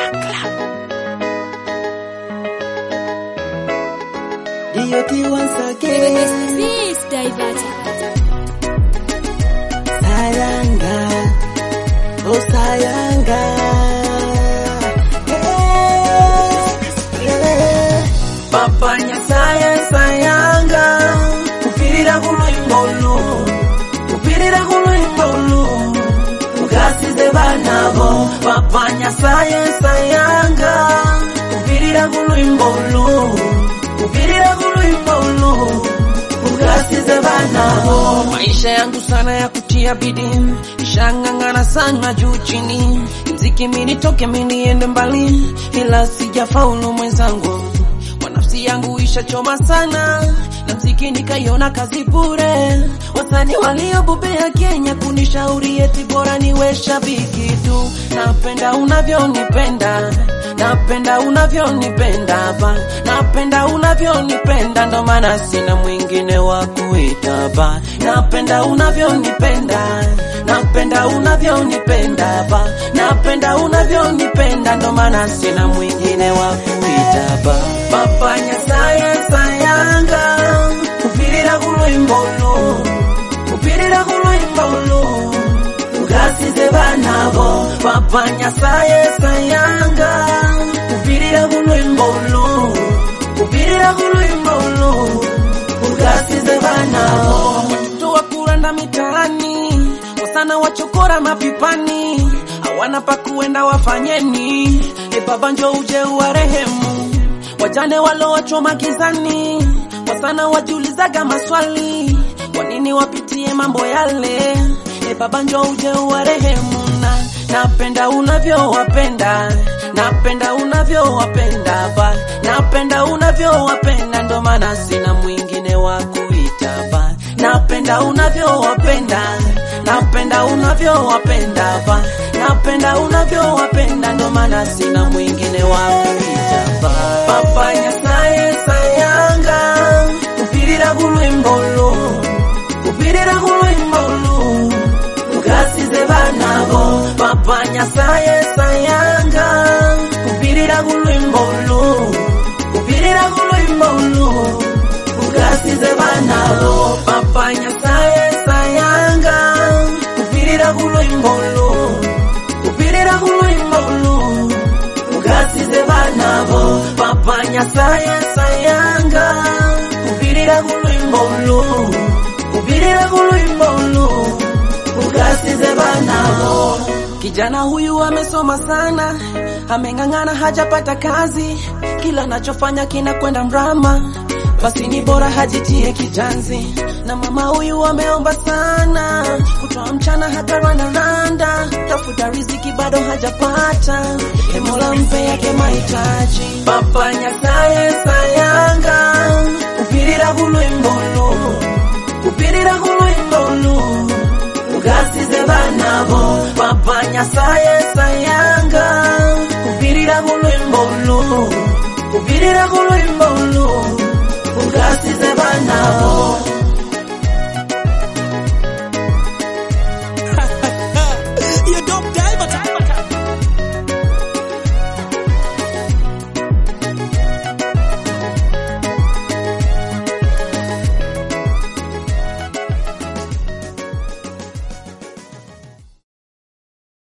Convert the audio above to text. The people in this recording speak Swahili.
DOT once again. This diverted. Sayanga, oh sayanga. Eh, eh. Papanya saya sayanga, kupirira kulwimbolu, kupirira kulwimbolu, mugasize banabo. Papanya saya sayanga, kupirira kulwimbolu, kupirira kulwimbolu, mugasize banabo. Maisha yangu sana ya kutia bidii, ishang'ang'ana sana juu chini, mziki mini toke mini ende mbali, ila sijafaulu mwenzangu, kwa nafsi yangu ishachoma sana, na mziki nikaiona kazi bure. Wasanii waliobobea Kenya kunishauri eti bora niwe shabiki tu, napenda unavyonipenda napenda unavyonipenda ba napenda unavyonipenda ndo maana sina mwingine wa kuita ba napenda unavyonipenda napenda unavyonipenda ba napenda unavyonipenda ndo maana sina mwingine wa kuita ba papanya saye sayanga kupirira kulwimbolo kupirira kulwimbolo ugasize banabo papanya saye sayanga kupirira kulwimbolo kupirira kulwimbolo ugasize banabo watoto wa kuranda mitaani wasana wachokora mapipani hawana pa kuenda wafanyeni e baba njo uje uwarehemu wajane walowachoma gizani wasana wajiulizaga maswali kwa nini wapitie mambo yale e baba njo uje uwarehemu na napenda unavyowapenda napenda unavyowapenda ba napenda unavyowapenda ndo maana sina mwingine wa kuita ba napenda unavyowapenda napenda unavyowapenda ba napenda unavyowapenda ndo maana sina mwingine wa kuita ba papanya saye sayanga kupirira kulwimbolo kupirira kulwimbolo ugasize banabo papanya saye sayanga kupirira kulwimbolo kupirira kulwimbolo ugasize banabo papanya saye sayanga kupirira kulwimbolo kupirira kulwimbolo ugasize banabo papanya saye sayanga kupirira kulwimbolo kupirira kulwimbolo ugasize banabo kijana huyu amesoma sana ameng'ang'ana hajapata kazi kila anachofanya kinakwenda mrama basi ni bora hajitie kijanzi na mama huyu ameomba sana kutoa mchana hakarandaranda tafuta riziki bado hajapata e mola mpe yake mahitaji papanya saye sayanga kupirira kulwimbolo kupirira kulwimbolo ugasize banabo papanya saye sayanga kupirira kulwimbolo kupirira kulwimbolo